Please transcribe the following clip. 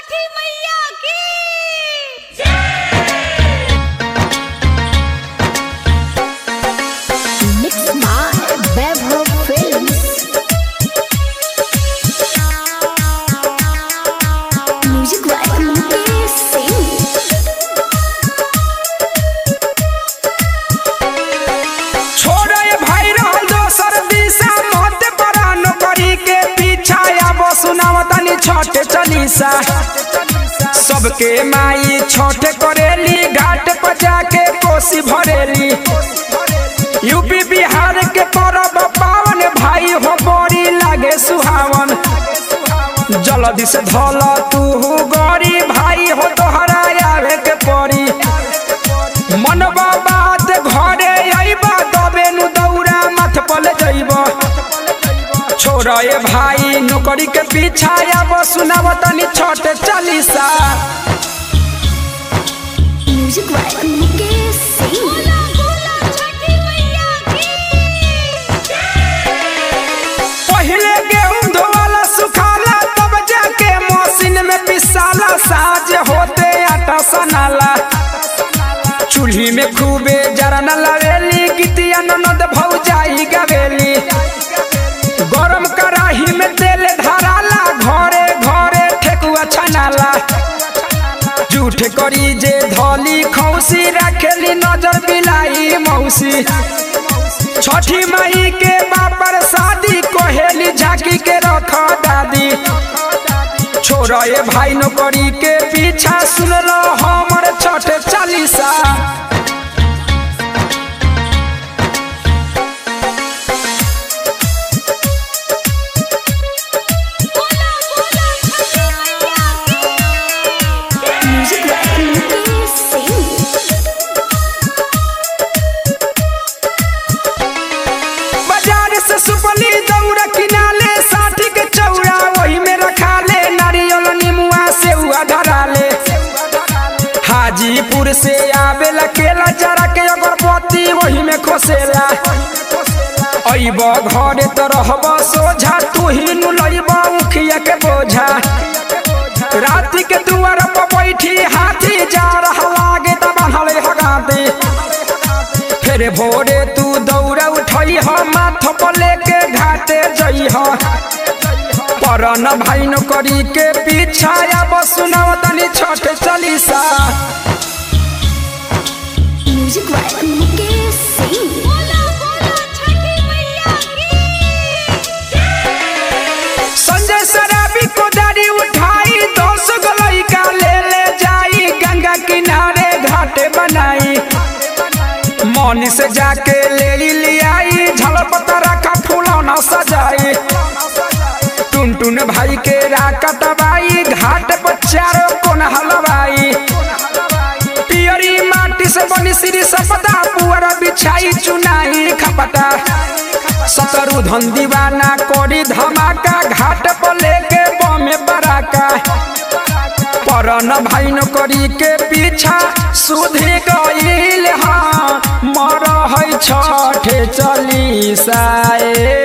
छठी मैया की Mixed by Vaibhav Films. Music by Mukesh Singh. छोड़े भाई रहल दोसर दिशा मत परान करी के पीछा अब सुनाव तनी छठ चलीसा सबके माई छठ करेली घाट पर जाके कोसी भरेली यूपी बिहार के परब पावन भाई हो बड़ी लागे सुहावन जल्दी से धल तू गरी भाई हो तोहरा आवे के पड़ी मनबा बात घरे अइबा तबे नु दौड़ा मथ पल जइबा छोरा ए भाई नौकरी के पीछा अब सुनाव तनी Chhath Chalisa Music by Mukesh Singh. बोला बोला छठी मैया की पहले गेहूं धोवाला सुखाला तब जाके मशीन में पिसाला साज होते आटा सनाला चूल्ही में खूबे जरन लवेली गितिया ननद भौजाई गवेली गरम कढ़ाई में तेल धराला घरे घरे ठेकुआ छनाला झूठ करी जे धली खौसी रखेली नजर बिलाई मौसी छठी मई के बापर शादी कोहेली झाकी के रख दादी छोरा ए भाई नौकरी के पीछा सुन लो हमर छठ चालीसा बोला बोला छठी मैया की Music by Mukesh Singh. बाजार से सुपली दौड़ा किनाले साठी के चौड़ा वही में रखा ले नारियल निमुआ से हुआ धरा ले हाजीपुर से आवेला केला जरा के अगरबत्ती वही में खोसेला अइब घरे तो रहब सोझा तू ही नु लइब उखिया के बोझा रात के दुआर पर बैठी हाथी जा रहा लागे त बनले हगाती फिर भोरे तू दौड़ा उठई ह माथ पर लेके घाटे जई ह परन भाई न करी के पीछा अब सुनाव तनी Chhath Chalisa Music by Mukesh Singh. बोला बोला छठी मैया की संजय शराबी को दाढ़ी उठाई दस गलई का ले ले जाई गंगा किनारे घाटे बनाई मौनी से जाके ले लियाई झलपत रखा फूलौना सजाई टुन टुन भाई के राका दबाई घाट पर चारों कोन हलवाई पियरी माटी से बनी श्री सपदा पुअर बिछाई चुनाई खपटा सतरु धन दीवाना कोरी धमाका घाट पर लेके बमे बराका परन भाई न करी के पीछा सुधि गईल हाँ मर है छठे चलीसा ए